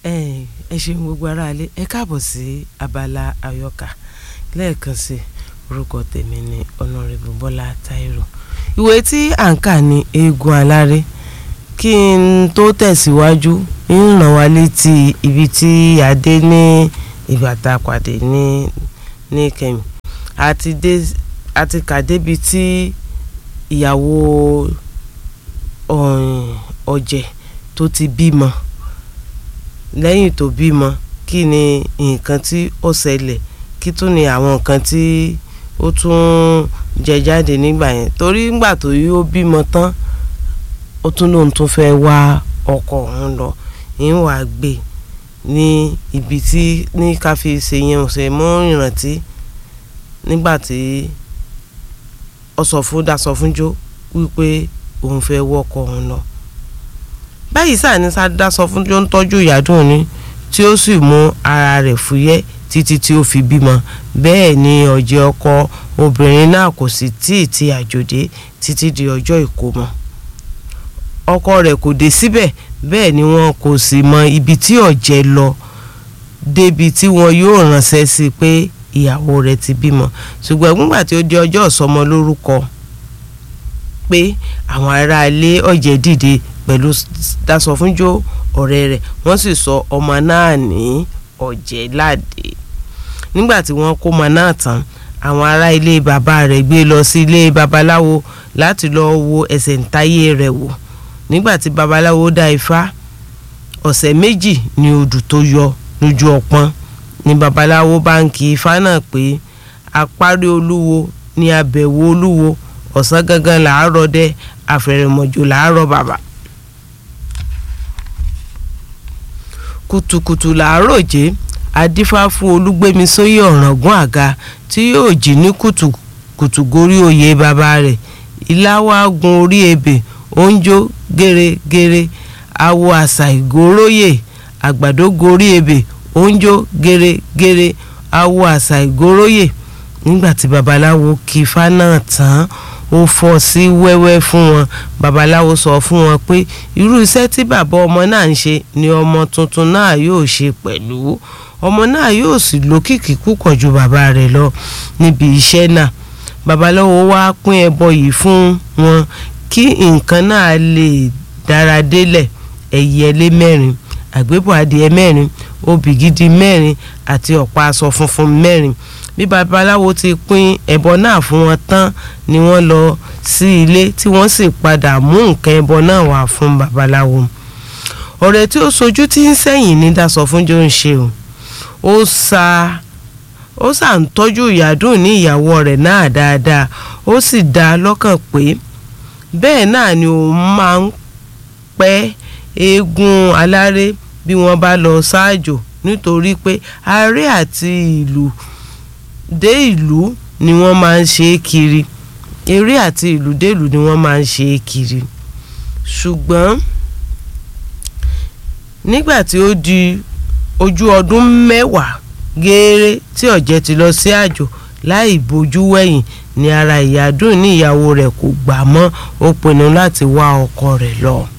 ẹ ṣeun gbogbo aráalé ẹ káàbọ̀ sí abala àyọkà lẹ́ẹ̀kan sí orúkọ tèmi ní ọ̀nàrẹ́bù bọ́lá táírò ìwé tí à ń kà ní eégún aláré kí n tó tẹ̀síwájú ń ràn wá létí ibi tí a dé ní ìgbà tá a pàdé ní ní kẹ́mi àti dé àti kà débi tí ìyàwó ọ̀jẹ̀ tó ti bímọ lẹ́yìn tó bímọ kí ni nǹkan tí ó ṣẹlẹ̀ kí tún ni àwọn nǹkan tí ó tún jẹ jáde nígbà yẹn torí nígbà tó yí ó bímọ tán ó tún lóun tún fẹ́ wá ọkọ òun lọ ń wàá gbé ní ibi tí ní ká fi ṣe yẹn ọ̀sẹ̀ mọ́ ìrántí nígbà tí ọsọ fún dasọ fún jó wípé òun fẹ́ wọ́kọ òun lọ báyìí sáà ní sádá sọ fún tó ń tọ́jú ìyádùn ni tí ó sì mú ara rẹ̀ fúyẹ́ títí tí ó fi bímọ bẹ́ẹ̀ ni ọ̀jẹ̀ ọkọ obìnrin náà kò sì tíì ti àjòdè títí di ọjọ́ ìkómọ ọkọ rẹ̀ kò dé síbẹ̀ bẹ́ẹ̀ ni wọn kò sì mọ ibi tí ọ̀jẹ̀ lọ débi tí wọn yóò ránṣẹ́ sí pé ìyàwó rẹ̀ ti bímọ ṣùgbọ́n nígbà tí ó di ọjọ́ ìsọmọ lórúkọ pé àwọn aráalé ọ̀jẹ̀ dìde pẹ̀lú dasọ̀fúnjó ọ̀rẹ́ rẹ̀ wọ́n sì sọ ọmọ náà ní ọ̀jẹ̀láde nígbà tí wọ́n kó ọmọ náà tán àwọn ará ilé bàbá rẹ̀ gbé lọ sí ilé babaláwo láti lọ wo ẹsẹ̀ ǹtáyé rẹ̀ wò nígbà tí babaláwo dá ifá ọ̀sẹ̀ méjì ni odù tó yọ lójú ọpọ́n ni babaláwo bá ń kí ifá náà pé apárí olúwo ni abẹ̀wò olúwo ọ̀sán gangan làárọ̀ dẹ àfẹ̀rẹ̀mọ̀jò làárọ̀ bàbá. kùtùkùtù làárọ̀ jẹ́ adífá fún olúgbémisóyè ọ̀ràngún àga tí yóò jí ní kùtùkùtù gorí oyè bàbá rẹ̀ ìláwá gun orí ebè oúnjó gèrègèrè awo àṣà ìgòróyè àgbàdo gorí ebè oúnjó gèrègèrè awo àṣà ìgòróyè nígbà tí babaláwo kí ifá náà tán ó fọ́ sí wẹ́wẹ́ fún wọn babaláwo sọ fún wọn pé irú iṣẹ́ tí bàbá ọmọ náà ń ṣe ni ọmọ tuntun náà yóò ṣe pẹ̀lú ọmọ náà yóò sì lókìkí púpọ̀ ju bàbá rẹ̀ lọ níbi iṣẹ́ náà babaláwo wá pín ẹbọ yìí fún wọn kí nǹkan náà lè dára délẹ̀ ẹ̀yẹlé mẹ́rin àgbébọ̀ adìẹ mẹ́rin obì gidi mẹ́rin àti ọ̀pá aṣọ funfun mẹ́rin bí babaláwo ti pín ẹbọ náà fún wọn tán ni wọ́n lọ sí ilé tí wọ́n sì padà mú nǹkan ẹbọ náà wá fún babaláwo ọ̀rẹ́ tí ó sojú tí ń sẹ́yìn ní dasọ fún jọ ń ṣe o ó sa ó sà ń tọ́jú ìyàdùn ní ìyàwó rẹ̀ náà dáadáa ó sì dá a lọ́kàn pé bẹ́ẹ̀ náà ni òun máa ń pẹ́ eégún aláré bí wọ́n bá lọ ṣáàjò nítorí pé aré àti ìlú dé ìlú ni wọ́n máa ń ṣe é kiri eré àti ìlú dé ìlú ni wọ́n máa ń ṣe é kiri ṣùgbọ́n nígbà tí ó di ojú ọdún mẹ́wàá gééré tí ọ̀jẹ̀ ti lọ sí àjò láì bójú wẹ̀yìn ni ara ìyàdùn ní ìyàwó rẹ̀ kò gbà mọ́ ó pinnu láti wá ọkọ rẹ̀ lọ